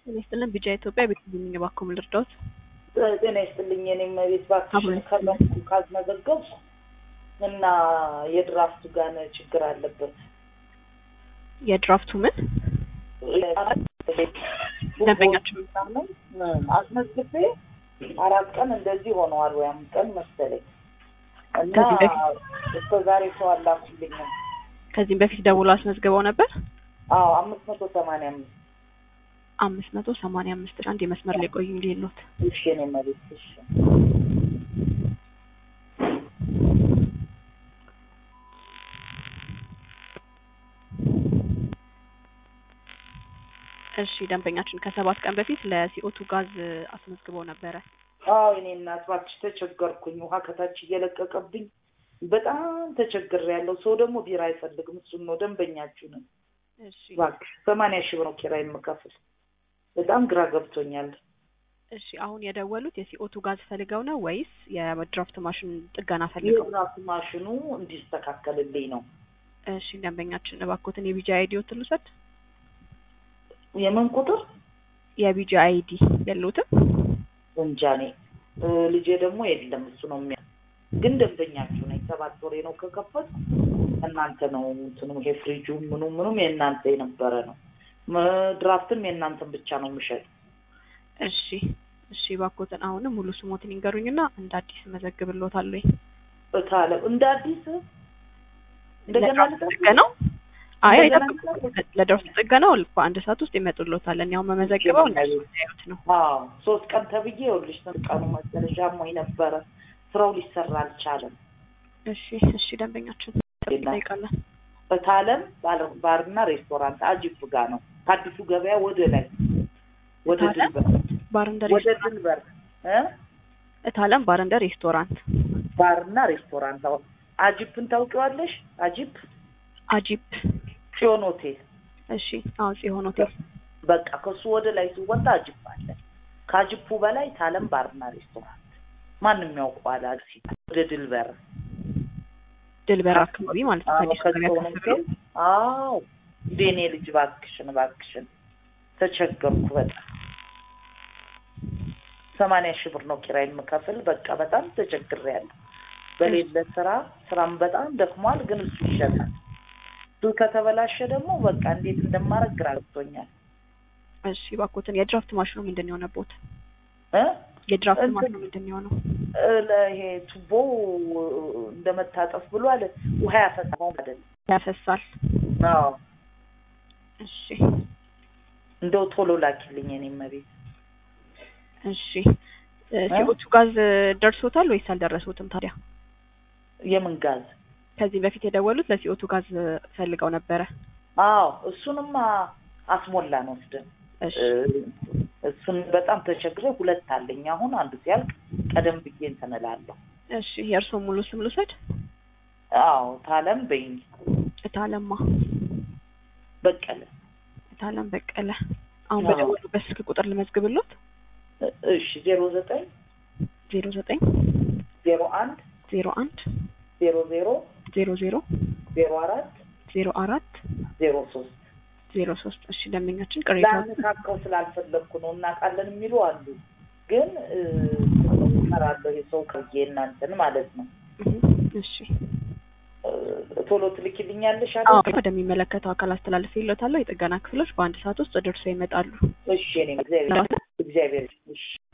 ጤና ይስጥልን ቢጫ ኢትዮጵያ ቤት ልኝ እባክዎ ምን ልርዳዎት? ጤና ይስጥልኝ። እኔም ቤት እባክሽን አሁን ከበንኩ ካስመዘገብኩ እና የድራፍቱ ጋር ችግር አለበት። የድራፍቱ ምን ደንበኛችሁ ምናምን አስመዝግቤ አራት ቀን እንደዚህ ሆነዋል ወይ አምስት ቀን መሰለኝ እና ከዚህ በፊት እስከ ዛሬ ሰው አላኩልኝም። ከዚህም በፊት ደውሎ አስመዝግበው ነበር? አዎ አምስት መቶ ሰማንያ አምስት አምስት መቶ ሰማንያ አምስት አንድ የመስመር ላይ ቆዩ ሌሎት እሺ እኔ መሬት እሺ እሺ ደንበኛችን ከሰባት ቀን በፊት ለሲኦቱ ጋዝ አስመዝግበው ነበረ። አዎ እኔ እናት እባክሽ ተቸገርኩኝ። ውሃ ከታች እየለቀቀብኝ በጣም ተቸግር ያለው ሰው ደግሞ ቢራ አይፈልግም። እሱን ነው ደንበኛችሁ ነን። እሺ እባክሽ ሰማንያ ሺህ ብር ነው ኪራይ የምከፍል። በጣም ግራ ገብቶኛል። እሺ አሁን የደወሉት የሲኦቱ ጋዝ ፈልገው ነው ወይስ የድራፍት ማሽን ጥገና ፈልገው? የራሱ ማሽኑ እንዲስተካከልልኝ ነው። እሺ ደንበኛችን እባክዎትን የቢጂ አይዲዎትን ልውሰድ። የምን ቁጥር የቢጂ አይዲ የለዎትም? እንጃ እኔ እ ልጄ ደግሞ የለም እሱ ነው የሚያ ግን ደንበኛችሁ ነኝ። ሰባት ወሬ ነው ከከፈት እናንተ ነው እንትኑ ይሄ ፍሪጁ ምኑ ምኑም የእናንተ የነበረ ነው። መ- ድራፍትም የእናንተን ብቻ ነው የምሸጥ። እሺ እሺ እባክዎትን አሁንም ሙሉ ስሞትን ይንገሩኝና እንደ አዲስ መዘግብልዎታለሁ። እታለ እንደ አዲስ እንደገና ለድራፍት ልጠብቅ? ጥገናው አይ እንደገና አይጠብቁም። ልጠብቅ? ለድራፍት ጥገናው በአንድ ሰዓት ውስጥ ይመጡልዎታል። እኔ አሁን መመዘግበው እነሱ ያዩት ነው። አዎ ሶስት ቀን ተብዬ ይኸውልሽ ስንት ቀኑ መሰለሽ አሞኝ ነበረ። ስራው ሊሰራ አልቻለም። እሺ እሺ ደንበኛችን እንጠይቃለን። በታለም ባለ- ባርና ሬስቶራንት አጂፕ ጋር ነው ከአዲሱ ገበያ ወደ ላይ ወደ እታለም ድንበር ባር እንደ ወደ ሬስቶራንት ድንበር እ እታለም ባር እንደ ሬስቶራንት ባርና ሬስቶራንት አሁን አጂፕን ታውቂዋለሽ? አጂፕ አጂፕ ጽዮን ሆቴል እሺ አዎ ጽዮን ሆቴል በቃ ከሱ ወደ ላይ ሲወጣ አጂፕ አለ። ከአጂፑ በላይ ታለም ባርና ሬስቶራንት ማንም ያውቀዋል። አክሲ ወደ ድልበር ድልበር አካባቢ ማለት ነው። አዎ ከአዲስ ገበያ ከጽዮን ከፍ ብሎ ሆቴል አዎ እንደ እኔ ልጅ እባክሽን እባክሽን ተቸገርኩ በጣም ሰማንያ ሺህ ብር ነው ኪራይ የምከፍል። በቃ በጣም ተቸግሬያለሁ። በሌለ ስራ ስራም በጣም ደክሟል፣ ግን እሱ ይሸጣል። እሱ ከተበላሸ ደግሞ በቃ እንዴት እንደማደርግ ግራ ገብቶኛል። እሺ እባክዎትን የድራፍት ማሽኑ ምንድን ነው የሆነቦት? እ የድራፍት እንትን- ማሽኑ ምንድን ነው የሆነው? እ ለይሄ ቱቦ እንደመታጠፍ ብሎ አለ ውሃ ያፈሳው አይደለም። ያፈሳል። አዎ እሺ እንደው ቶሎ ላኪልኝ እኔም መቤት እሺ እ ሲኦቱ ጋዝ ደርሶታል ወይስ አልደረሱትም ታዲያ? የምን ጋዝ? ከዚህ በፊት የደወሉት ለሲኦቱ ጋዝ ፈልገው ነበረ። አዎ እሱንማ አስሞላን ወስደን እሺ እ እሱን በጣም ተቸግረ ሁለት አለኝ አሁን አንዱ ሲያልቅ ቀደም ብዬ እንትን እላለሁ። እሺ የእርስዎ ሙሉ ስም ልውሰድ? አዎ ታለም በይኝ እታለማ በቀለ እታለም በቀለ። አሁን አዎ። በደወሉበት ስልክ ቁጥር ልመዝግብሎት? እ- እሺ ዜሮ ዘጠኝ ዜሮ ዘጠኝ ዜሮ አንድ ዜሮ አንድ ዜሮ ዜሮ ዜሮ ዜሮ ዜሮ አራት ዜሮ አራት ዜሮ ሶስት ዜሮ ሶስት እሺ ደንበኛችን ቅሬታ ላነካከው ስላልፈለግኩ ነው እናውቃለን የሚሉ አሉ። ግን እ እሰራለሁ የሰው ከዬ እናንተን ማለት ነው እሺ እ ቶሎ ትልኪልኛለሽ አዎ አለ። ወደሚመለከተው አካል አስተላልፍ ይሎታለሁ። የጥገና ክፍሎች በአንድ ሰዓት ውስጥ ደርሰው ይመጣሉ። እሺ እኔ እግዚአብሔር እግዚአብሔር እሺ